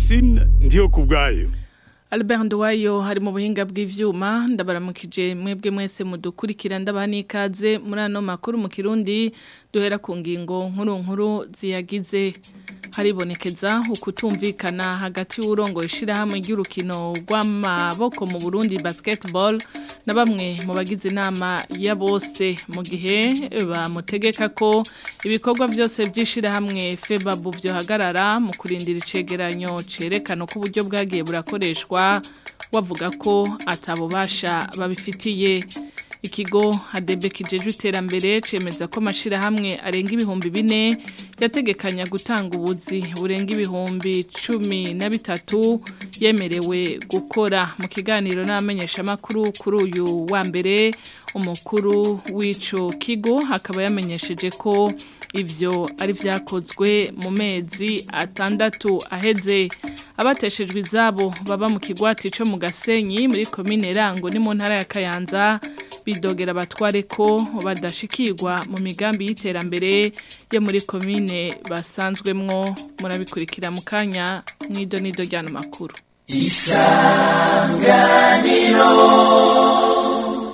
Francine ndiyo kubwayo Albert Nduwayo hari mu buhinga bw'ivyuma ndabaramukije mwebwe mwese mudukurikira ndabaha n'ikaze muri ano makuru mu Kirundi duhera ku ngingo nkuru nkuru ziyagize haribonekeza ukutumvikana hagati y'urongo ishirahamwe ry'urukino rw'amaboko mu Burundi basketball na bamwe mu bagize inama ya bose mu gihe bamutegeka ko ibikorwa byose by'ishirahamwe FEBABU byohagarara mu kurindira icegeranyo cerekana ko uburyo bwagiye burakoreshwa wavuga ko atabubasha babifitiye ikigo hadebe kijeje iterambere cemeza ko amashirahamwe arenga ibihumbi bine yategekanya gutanga ubuzi burenga ibihumbi cumi na bitatu yemerewe gukora mu kiganiro n'abamenyesha makuru kuri uyu wa mbere umukuru w'ico kigo akaba yamenyesheje ko ivyo ari vyakozwe mu mezi atandatu aheze abateshejwe izabo baba mu kigwati co mu Gasenyi muri komine Rango ni mu ntara ya Kayanza bidogera abatware ko badashikirwa mu migambi y'iterambere yo muri komine basanzwemwo murabikurikira mu kanya mwido nido ryano makuru isanganiro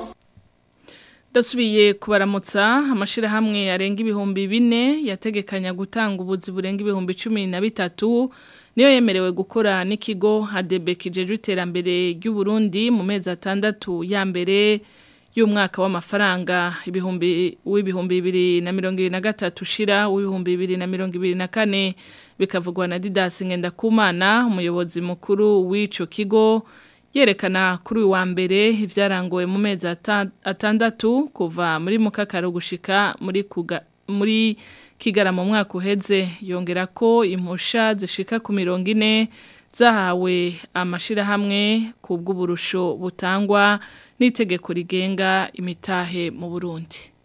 Dasubiye kubaramutsa amashirahamwe arenga ibihumbi bine yategekanya gutanga ubuzi burenga ibihumbi cumi na bitatu niyo yemerewe gukora n'ikigo hadebe kijeje iterambere ry'u Burundi mu mezi atandatu ya mbere y'umwaka w'amafaranga ibihumbi w'ibihumbi bibiri na mirongo ibiri na gatatu ushira w'ibihumbi bibiri na mirongo ibiri na kane bikavugwa na Didas Ngendakumana umuyobozi mukuru w'ico kigo yerekana kuri uyu wa mbere ibyarangowe mu mezi atandatu kuva muri mukakaro gushika muri kuga muri kigara mu mwaka uheze yongera ko impusha zishika ku mirongo ine zahawe amashirahamwe ku bw'uburusho butangwa n'itegeko rigenga imitahe mu Burundi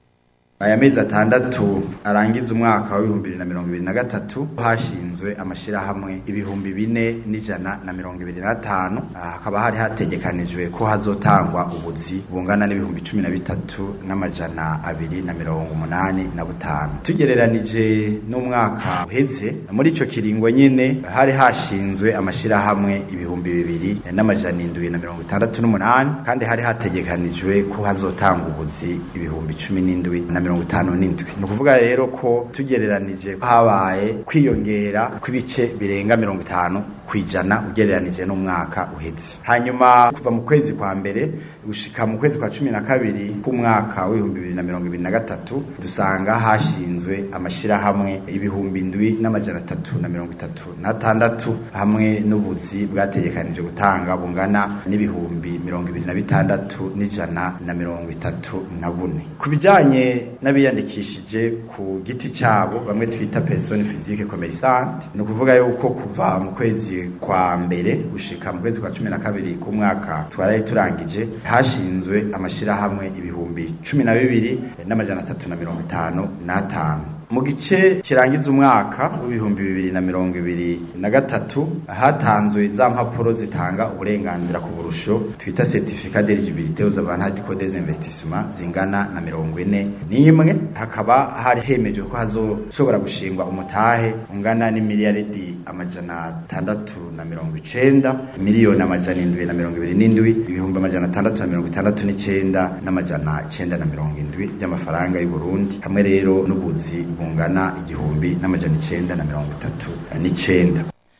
aya mezi atandatu arangiza umwaka w'ibihumbi bibiri na mirongo ibiri na gatatu hashinzwe amashirahamwe ibihumbi bine n'ijana na mirongo ibiri n'atanu hakaba hari hategekanijwe ko hazotangwa ubuzi bungana n'ibihumbi cumi na bitatu n'amajana abiri na mirongo umunani na butanu tugereranije n'umwaka uheze muri ico kiringo nyene hari hashinzwe amashirahamwe ibihumbi bibiri n'amajana indwi na mirongo itandatu n'umunani kandi hari hategekanijwe ko hazotangwa ubuzi ibihumbi cumi n'indwi na mirongo itanu n'indwi ni ukuvuga rero ko tugereranije habaye kwiyongera kw'ibice birenga mirongo itanu ku ijana ugereranije n'umwaka uheze hanyuma kuva mu kwezi kwa mbere gushika mu kwezi kwa cumi na kabiri k'umwaka w'ibihumbi bibiri na mirongo ibiri na gatatu dusanga hashinzwe amashirahamwe ibihumbi indwi n'amajana atatu na mirongo itatu n'atandatu hamwe n'ubuzi bwategekanije gutanga bungana n'ibihumbi mirongo ibiri na bitandatu n'ijana na mirongo itatu na bune ku bijanye n'abiyandikishije ku giti cyabo bamwe twita persone physique commerçante ni ukuvuga yuko kuva mu kwezi kwa mbere gushika mu kwezi kwa cumi na kabiri k'umwaka twaraye turangije hashinzwe amashirahamwe ibihumbi cumi na bibiri n'amajana atatu na mirongo itanu n'atanu mu gice kirangiza umwaka w'ibihumbi bibiri na mirongo ibiri na gatatu hatanzwe za mpapuro zitanga uburenganzira ku burusho twita certificat d'eligibilité aux avantages des investissements zingana na mirongo ine n'imwe hakaba hari hemejwe ko hazoshobora gushingwa umutahe ungana n'imiliyaridi amajana atandatu na mirongo icenda miliyoni amajana indwi na mirongo ibiri n'indwi ibihumbi amajana atandatu na mirongo itandatu n'icenda n'amajana icenda na mirongo indwi by'amafaranga y'u Burundi hamwe rero n'ubuzi bungana igihumbi n'amajana icenda na mirongo itatu n'icenda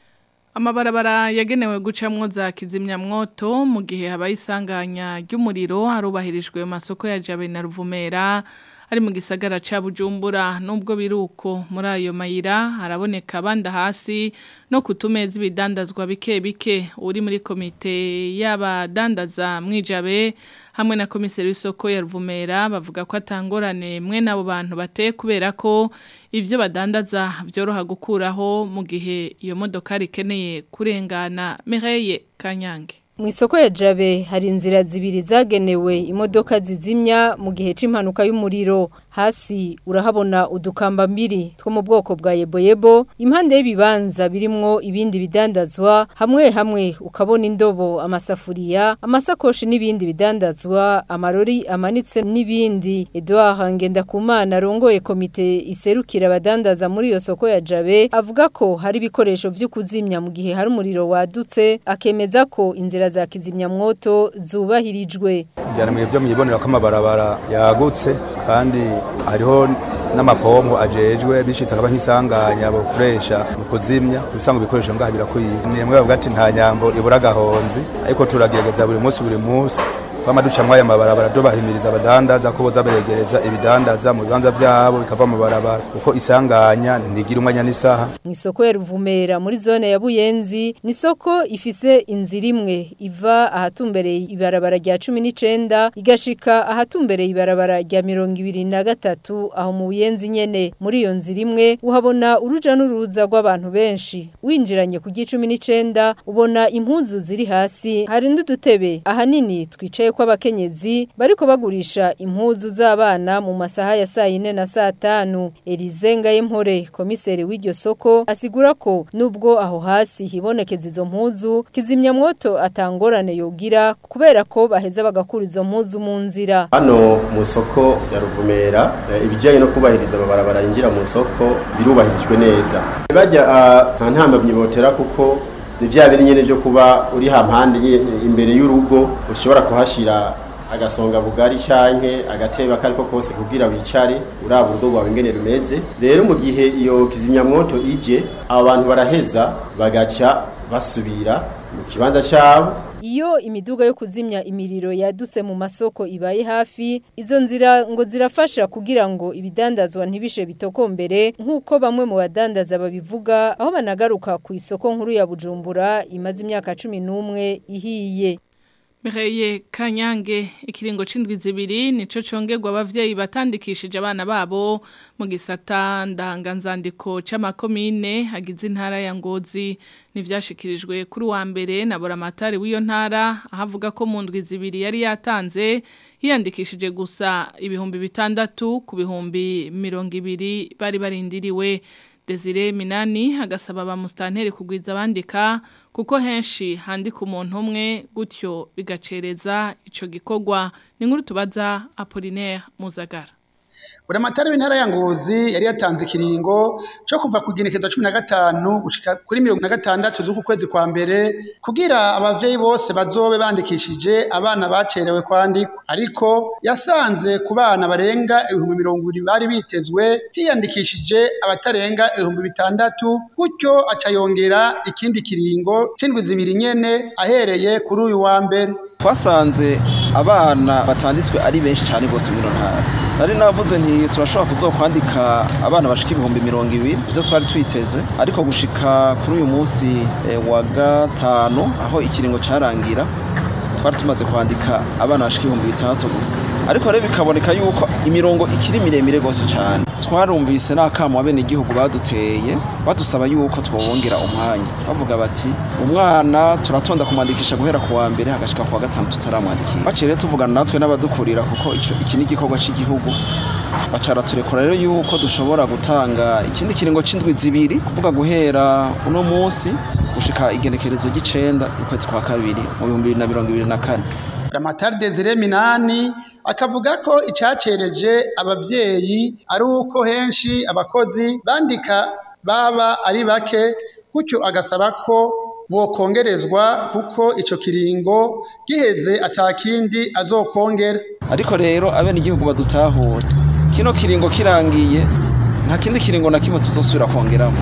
Amabarabara yagenewe gucamwo za kizimyamwoto mu gihe habaye isanganya ry'umuriro harubahirijwe mu masoko ya Jabe na Ruvumera ari mu gisagara ca Bujumbura nubwo biruko muri ayo mayira haraboneka banda hasi no kutumeza ibidandazwa bike bike uri muri komite y'abadandaza mwijabe hamwe na komiseri w'isoko ya Ruvumera bavuga ko atangorane mwe nabo bantu bateye kubera ko ivyo badandaza byoroha gukuraho mu gihe iyo modoka rikeneye kurengana Mireye Kanyange mu isoko ya jabe hari inzira zibiri zagenewe imodoka zizimya mu gihe cy'impanuka y'umuriro hasi urahabona udukamba mbiri two mu bwoko bwa yeboyebo impande y'ibibanza birimwo ibindi bidandazwa hamwe hamwe ukabona indobo amasafuriya amasakoshi n'ibindi bidandazwa amarori amanitse n'ibindi Edouard Ngendakumana arongoye komite iserukira abadandaza muri iyo soko ya Jabe avuga ko hari ibikoresho vyo kuzimya mu gihe hari umuriro wadutse akemeza ko inzira za kizimyamwoto zubahirijwe byaramwe byo mwibonera ko amabarabara yagutse kandi hariho n'amapombo ajejwe bishitse akaba nk'isanganya bakoresha mu kuzimya ibisanga ibikoresho ngaha birakwiye ni mwe bavuga ati nta nyambo ibura gahonzi ariko turagerageza buri munsi buri munsi kwama duca mwaya mabarabara dubahimiriza abadandaza ko boza beregereza ibidandaza mu bibanza vyabo bikava mu barabara uko isanganya ntigira umwanya n'isaha mu isoko ya Ruvumera muri zone ya Buyenzi ni soko ifise inzira imwe iva ahatumbereye ibarabara rya 19 igashika ahatumbereye ibarabara rya 23 aho mu Buyenzi nyene muri iyo nzira imwe uhabona uruja n'uruza rw'abantu benshi winjiranye ku G19 ubona impuzu ziri hasi hari n'udutebe ahanini twicaye ko abakenyezi bariko bagurisha impuzu z'abana mu masaha ya saa yine na saa tanu Elize Ngayempore komiseri w'iryo soko asigura ko nubwo aho hasi hibonekeza izo mpuzu kizimyamwoto atangorane yogira kubera ko baheza bagakura izo mpuzu mu nzira hano mu soko ya Ruvumera ibijyanye no kubahiriza amabarabara yinjira mu soko birubahirijwe neza bajya nta ntambamyi botera kuko ni bya biri nyine byo kuba uri hampande imbere y'urugo ushobora kuhashyira agasonga bugari cyanke agatebe akariko kose kugira wicare uraba urugo rwawe ingene rumeze rero mu gihe iyo kizimyamwoto ije abo bantu baraheza bagaca basubira mu kibanza cyabo Iyo imiduga yo kuzimya imiriro yadutse mu masoko ibaye hafi, izo nzira ngo zirafasha kugira ngo ibidandazwa ntibishe bitokombere nk'uko bamwe mu badandaza babivuga aho banagaruka ku isoko nkuru ya Bujumbura imaze imyaka 11 ihiye. Mireye Kanyange ikiringo c'indwi zibiri nico congerwa abavyeyi batandikishije abana babo mu gisata ndanganzandiko c'amakomine hagize intara ya Ngozi nivyashikirijwe kuri wa mbere na boramatari w'iyo ntara ahavuga ko mu ndwi zibiri yari yatanze hiyandikishije gusa ibihumbi bitandatu ku bihumbi mirongo ibiri bari barindiriwe Desire Minani agasaba ba mustanteri kugwiza abandika kuko henshi handika umuntu umwe gutyo bigacereza ico gikorwa ni nkuru tubaza Apollinaire Muzagara Buramatari w'intara ya Ngozi yari yatanze ikiringo cyo kuva ku ginekezo 15 gushika kuri 16 z'uku kwezi kwa mbere kugira abavyeyi bose bazobe bandikishije abana bacerewe kwandikwa ariko yasanze ku bana barenga ibihumbi mirongo ibiri bari bitezwe hiyandikishije abatarenga ibihumbi bitandatu gutyo aca yongera ikindi kiringo c'indwi zibiri nyene ahereye kuri uyu wa mbere twasanze abana batanditswe ari benshi cyane rwose muri ntara nari navuze nti turashobora kuzokwandika abana bashika ibihumbi mirongo ibiri ibyo twari twiteze ariko gushika kuri uyu munsi wa gatanu aho ikiringo carangira twari tumaze kwandika abana bashika ibihumbi bitandatu gusa ariko rero bikaboneka yuko imirongo ikiri miremire rwose cyane twarumvise n'akamo abene igihugu baduteye badusaba yuko twobongera umwanya bavuga bati umwana turatonda kumwandikisha guhera ku wa mbere hagashika ku wa gatanu tutaramwandikira baciye rero tuvugana natwe n'abadukurira kuko iki ni igikorwa cy'igihugu bacara turekura rero yuko dushobora gutanga ikindi kiringo c'indwi zibiri kuvuga guhera uno munsi gushika igenekerezo ry'icenda ukwezi kwa kabiri mu bihumbi bibiri na mirongo ibiri na kane Ramatari Desire Minani akavuga ko icacereje abavyeyi ari uko henshi abakozi bandika baba ari bake gutyo agasaba ko bokongerezwa kuko ico kiringo giheze atakindi azokongera ariko rero abene igihugu badutahura kino kiringo kirangiye nta kindi kiringo na kimwe tuzosubira kongeramo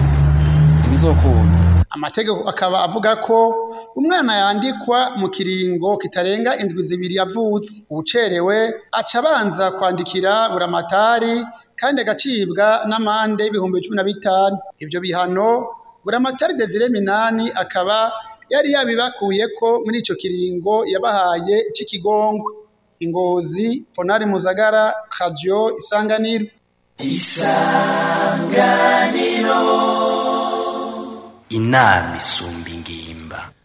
ibizokunda amategeko akaba avuga ko umwana yandikwa mu kiringo kitarenga indwi zibiri yavutse ubucerewe aca abanza kwandikira buramatari kandi agacibwa n'amande y'ibihumbi cumi na bitanu ibyo bihano buramatari Desire Minani akaba yari yabibakuye ko muri ico kiringo yabahaye c'ikigongo ingozi Ponari Muzagara Radio Isanganiro Isanganiro inama isumba ingimba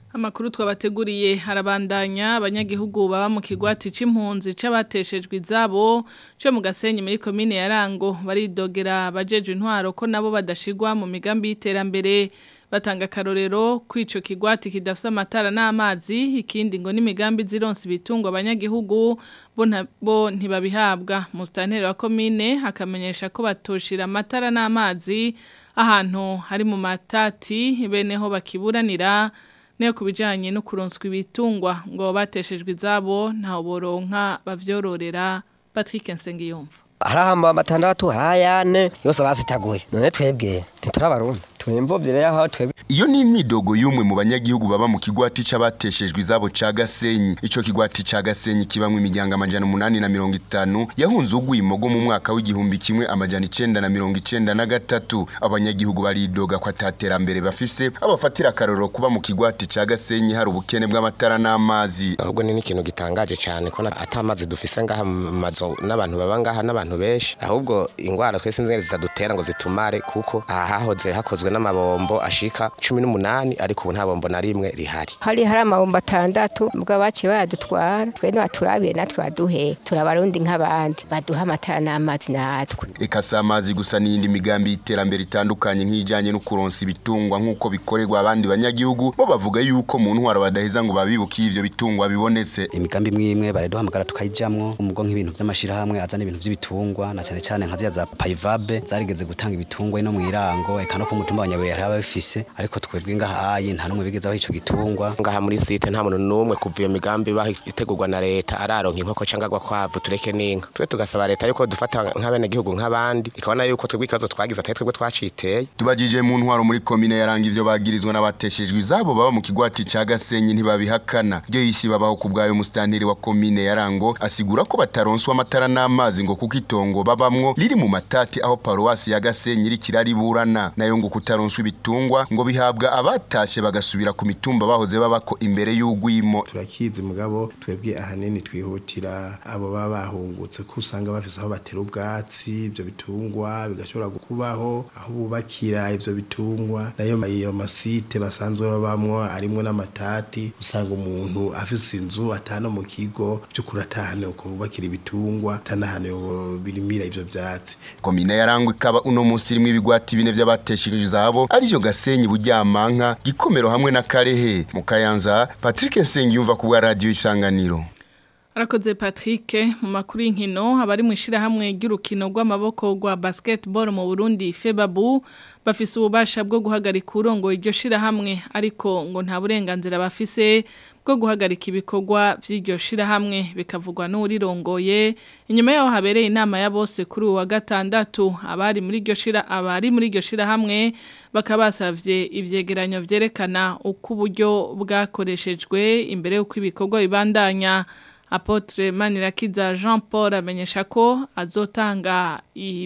Amakuru twabateguriye harabandanya abanyagihugu baba mu kigwati c'impunzi c'abateshejwe izabo cyo mu gasenyi muri commune ya Rango baridogera bajeje intwaro ko nabo badashigwa mu migambi y'iterambere batanga karorero kwico kigwati kidafise amatara n'amazi ikindi ngo n'imigambi zironse ibitungwa abanyagihugu bo bo ntibabihabwa mustantere wa commune akamenyesha ko batoshira amatara n'amazi ahantu hari mu matati beneho bakiburanira Neo kubijanye no kuronswa ibitungwa ngo bateshejwe izabo ntaho boronka bavyororera Patrick Nsengiyumva harahamba batandatu harayane yose basitaguye none twebwe ntiturabarundi twemvovye rero aho twebwe iyo ni imyidogo y'umwe mu banyagihugu baba mu kigwati c'abateshejwe izabo ca Gasenyi ico kigwati ca Gasenyi kibamwe imiryango amajana umunani na mirongo itanu yahunze ugwimogo mu mwaka w'igihumbi kimwe amajana icenda na mirongo icenda na gatatu abanyagihugu baridoga ko ataterambere bafise abafatira akarorero kuba mu kigwati ca Gasenyi hari ubukene bw'amatara n'amazi ahubwo ni n'ikintu gitangaje cyane ko atamazi dufise ngaha mu mazu n'abantu baba ngaha n'abantu benshi ahubwo ingwara twese nzengere zitadutera ngo zitumare kuko aha hahoze hakozwe n'amabombo ashika cumi n'umunani ariko ubu nta bombo na rimwe rihari hari hari amabombo atandatu mbwa baciye bayadutwara twe nibaturabiye natwe baduhe turabarundi nk'abandi baduha amatara n'amazi natwe eka si amazi gusa n'iyindi migambi y'iterambere itandukanye nk'ijanye no kuronsa ibitungwa nk'uko bikorerwa abandi banyagihugu bo bavuga yuko mu ntwaro badaheza ngo babibuke ivyo bitungwa bibonetse imigambi imwe imwe baraduhamagara tukayijamwo umugo nk'ibintu vy'amashirahamwe azana ibintu vy'ibitungwa na cane cane nka ziriya za payivabe zarigeze gutanga ibitungwa ino mw'irango eka no ku mutumba wa nyabuye hari ababifise ariko twebwe ngaha ayi nta n'umwe bigezaho ico gitungwa ngaha muri site nta muntu n'umwe kuva iyo migambi baho itegurwa na leta araronka inkoko canke agwa kwavu tureke n'inka twe tugasaba leta yuko dufata nk'abenegihugu nk'abandi ikabona yuko twebwe ikibazo twagize atari twebwe twaciteye tubajije mu ntwaro muri komine yaranga ivyo bagirizwa n'abateshejwe izabo baba mu kigwati ca Gasenyi ntibabihakana ryo yisi babaho ku bwayo mustanteri wa komine yarango asigura ko bataronswa amatara n'amazi ngo kuko itongo babamwo riri mu matati aho paruwasi ya Gasenyi iri kirariburana nayo ngo kutaronswa ibitungwa ngo bihabwa abatashe bagasubira ku mitumba bahoze babako imbere y'ugwimo turakizi mugabo twebwe ahanini twihutira abo baba bahungutse ko usanga bafise aho batera ubwatsi ibyo bitungwa bigashobora kubaho aho bubakira ivyo bitungwa nayo iyo masite basanzwe babamwo arimwo n'amatati usanga umuntu afise inzu atano mu kigo by'ukuri atahane uko bubakira ibitungwa atanahane birimira ivyo vyatsi komine yarangwa ikaba uno musi rimwe ibigwati bine vy'abateshejwe izabo arivyo Gasenyi Buryamanka gikomero hamwe na Karehe mu Kayanza Patrick Nsengiyumva ku bwa radio isanganiro Arakoze Patrick mu makuru y'inkino abari mu ishirahamwe ry'urukino rw'amaboko rwa basketball mu Burundi Febabu bafise ububasha bwo guhagarika urongo iryo shirahamwe ariko ngo nta burenganzira bafise bwo guhagarika ibikorwa vy'iryo shirahamwe bikavugwa n'urirongoye inyuma yaho habereye inama ya bose kuri uwa gatandatu abari muri iryo shira abari muri iryo shirahamwe bakabasavye ivyegeranyo vyerekana uko uburyo bwakoreshejwe imbere y'uko ibikorwa bibandanya Apotre Manirakiza Jean Paul amenyesha ko azotanga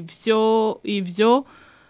ivyo ivyo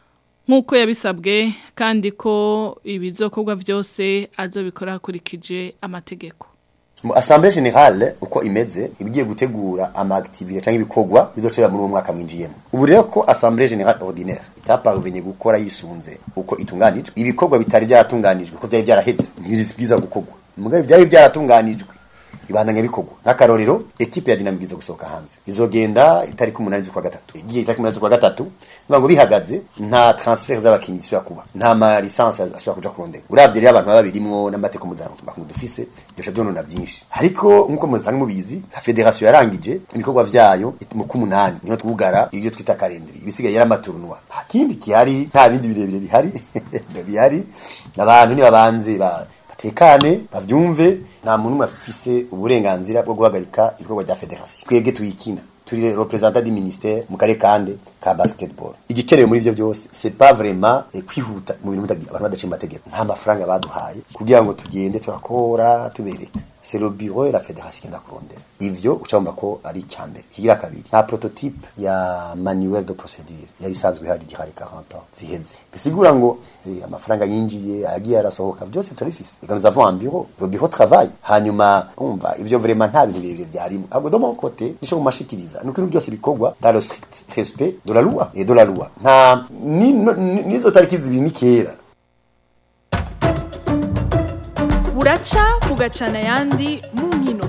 nkuko yabisabwe kandi ko ibizokorwa byose azobikora hakurikije amategeko mu assemblée générale uko imeze ibigiye gutegura ama activité cyangwa ibikorwa bizocera muri uwo mwaka mwinjiyemo ubu rero ko assemblée générale ordinaire itaparuvenye gukora yisunze uko itunganijwe ibikorwa bitari byaratunganijwe ko byari byaraheze ntibizibwiza gukorwa mugabe byari byaratunganijwe ibandanya bikorwa nk'akarorero ekipe ya dinamike izo gusohoka hanze izogenda itariki umunani z'ukwa gatatu igiye itariki umunani z'ukwa gatatu bivuga ngo bihagaze nta transfer z'abakinnyi isubira kuba nta ma licence asubira kuja kurondera uravye rero abantu baba birimwo n'amateko mpuzamakungu dufise byosha byonona byinshi ariko nk'uko musanzwe mubizi la federation yarangije ibikorwa vyayo mu kumunani niho twugara ibyo twita kalendri ibisigaye yari amaturnwa nta kindi kihari nta bindi birebire bihari bihari abantu ni babanze ba tekane bavyumve nta muntu umwe afise uburenganzira bwo guhagarika ibikorwa bya federation twebwe tuyikina turi representant du ministère mu kare kande ka basketball igikenewe muri ivyo byose c'est pas vraiment eh, kwihuta mu bintu abantu badaciye amategeko nta mafaranga baduhaye kugira ngo tugende turakora tubereka c'est le bureau et la fédération qui kurondera ivyo ucamba ko ari icambere kigira kabiri nta prototype ya manuel de procédure yari isanzwe ihari gihari 40 ans ziheze bisigura ngo eh, amafaranga yinjiye agiye arasohoka byose turifise ega nous avons un bureau le bureau travaille hanyuma umva ivyo vraiment nta bintu birebire byarimo ahubwo de mon côté nisho kumashikiriza nuko ibintu byose bikorwa dans le strict respect de la loi et de la loi nta nizo tariki zibiri ni kera buraca bugacana ayandi mu nkino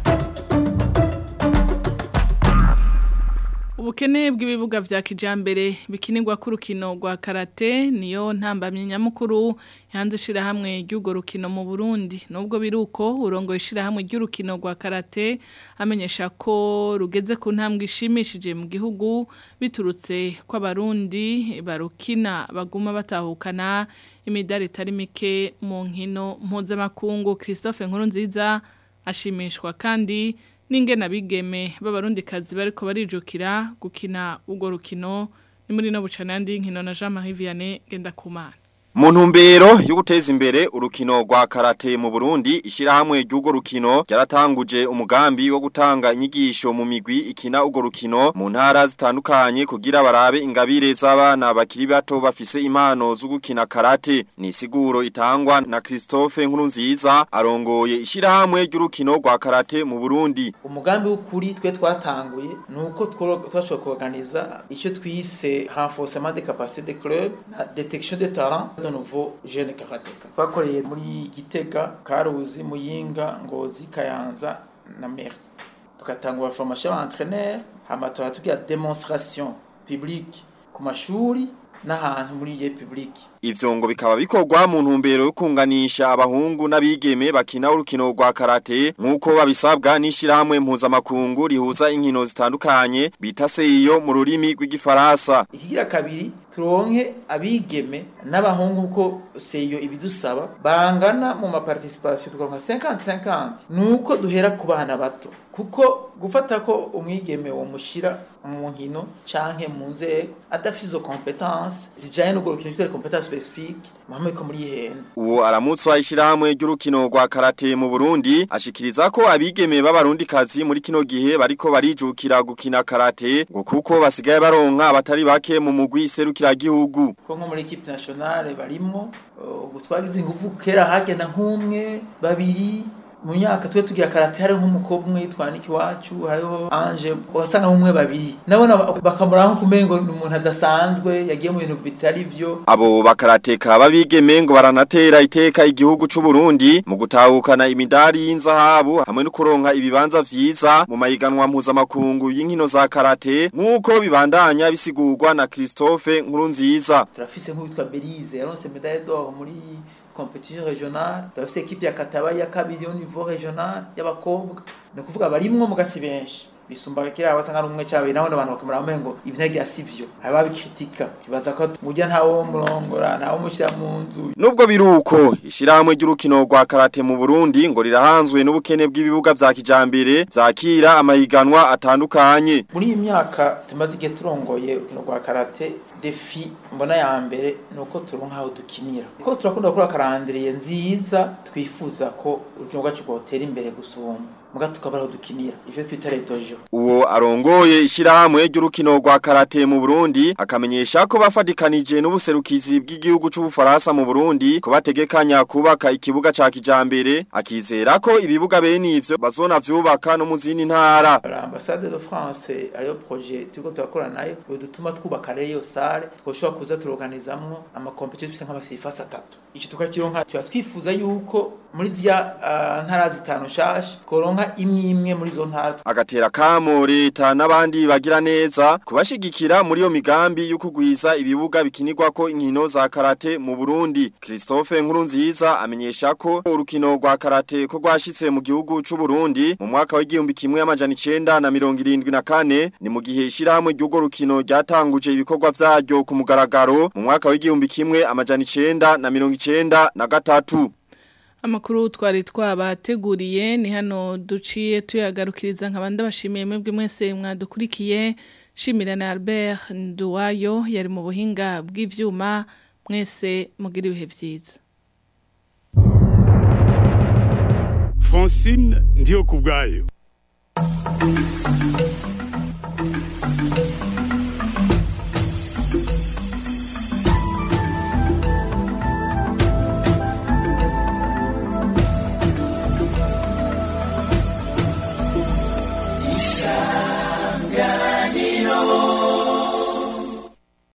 Ubukene bw'ibibuga vya kijambere bikinirwa ku rukino rwa karate niyo ntambamye nyamukuru yanze ishira hamwe ry'ugo rukino mu Burundi nubwo biruko urongo ishira hamwe ry'urukino rwa karate amenyesha ko rugeze ku ntambwe ishimishije mu gihugu biturutse ko abarundi barukina baguma batahukana imidari itari mike mu nkino mpuzamakungu Christophe Nkurunziza ashimishwa kandi n'ingena bigeme b'abarundi kazi bariko barijukira gukina urwo rukino ni muri no bucana yandi nkino na Jean Marie Vianney genda kumana Mu ntumbero yo guteza imbere urukino rwa karate mu Burundi ishirahamwe ry'ugo rukino ryaratanguje umugambi wo gutanga inyigisho mu migwi ikina ugo rukino mu ntara zitandukanye kugira barabe ingabire z'abana bakiri bato bafise impano zo gukina karate ni siguro itangwa na Christophe Nkurunziza arongoye ishirahamwe ry'urukino rwa karate mu Burundi umugambi w'ukuri twe twatanguye nuko twashobora kuorganiza icyo twise renforcement des capacités des clubs na détection des talents de nouveau jeune karateka twakoreye muri Gitega Karuzi Muyinga Ngozi Kayanza na Meri tukatangura formation y'entraîneur hama tugira démonstration publique ku mashuri n'ahantu muri ye publique Ivyo ngo bikaba bikorwa mu ntumbero yo kunganisha abahungu n'abigeme bakina urukino rwa karate nkuko babisabwa n'ishirahamwe mpuzamakungu rihuza inkino zitandukanye bita seyo mu rurimi rw'igifaransa. Ikigira kabiri turonke abigeme n'abahungu ko seyo ibidusaba bangana mu ma participation tukaronka 50-50 nuko duhera ku bana bato kuko gufata ko umwigeme wo mushira mu nkino canke mu nzego adafite izo competence zijanye no gukina ifite competence specifique mamwe ko muri henda uwo aramutswa ishirahamwe ry'urukino rwa karate mu Burundi ashikiriza ko abigeme b'abarundi kazi muri kino gihe bariko barijukira gukina karate ngo kuko basigaye baronka abatari bake mu mugwi iserukira gihugu ko nko muri equipe nationale barimo ubu twagize ingufu kera hagenda nk'umwe babiri mu myaka twe tugira karate hari nk'umukobwa umwe yitwa Niki wacu hariho Ange wasanga umwe babiri nabona bakamura nko kumengo ni umuntu adasanzwe yagiye mu bintu bitari byo abo bakarateka babigeme ngo baranatera iteka igihugu c'u Burundi mu gutahukana imidari y'inzahabu hamwe no kuronka ibibanza vyiza mu mayiganwa mpuzamakungu y'inkino za karate nk'uko bibandanya bisigurwa na Christophe Nkurunziza turafise nk'uwitwa Belize yaronse medaille d'or muri competition régionale turafise equipe ya Kataba ya kabiri au niveau régional y'abakobwa no kuvuga barimwo mu gasi benshi bisumba kira wasanga rumwe cyawe naho abantu bakamura amengo ibinege asivyo aba bikritika kibaza ko mujya ntawo murongora ntawo mushira mu nzu nubwo biruko ishiramwe ry'urukino rwa karate mu Burundi ngo rirahanzwe n'ubukene bw'ibibuga vya kijambere zakira amahiganwa atandukanye muri iyi myaka tumaze igihe turongoye urukino rwa karate defi mbona ya mbere nuko turonka aho dukinira ko turakunda gukora karandiriye nziza twifuza ko urukino rwacu rwotera imbere gusumba muga tukabara aho dukinira ivyo twita retojo uwo arongoye ishirahamwe ry'urukino rwa karate mu Burundi akamenyesha ko bafadikanije n'ubuserukizi bw'igihugu c'ubufaransa mu Burundi ko bategekanya kubaka ikibuga ca kijambere akizera ko ibibuga bene ivyo bazona vyubaka no mu zindi ntara l'ambassade de France ariyo projet turiko turakora nayo dutuma twubaka rero sale twoshobora kuza turoganizamwo ama competition tufise nk'abasifasa atatu ico tukakironka tuba twifuza yuko muri zya uh, ntara zitanu shasha koronka imwe imwe muri zo ntara agatera kamo leta n'abandi bagira neza kubashigikira muri yo migambi yo kugwiza ibibuga bikinirwako inkino za karate mu Burundi Christophe Nkurunziza amenyesha ko urukino rwa karate ko rwashitse mu gihugu c'u Burundi mu mwaka w'igihumbi kimwe amajana 974 ni mu gihe ishirahamwe ry'ugo rukino ryatanguje ibikorwa vyaryo ku mugaragaro mu mwaka w'igihumbi kimwe amajana 990 na gatatu Amakuru twari twabateguriye ni hano duciye tuyagarukiriza nkabanda bashimiye mwebwe mwese mwadukurikiye shimira na Albert Nduwayo yari mu buhinga bw'ivyuma mwese mugira ibihe vyiza Francine ndiyo kubgayo Isa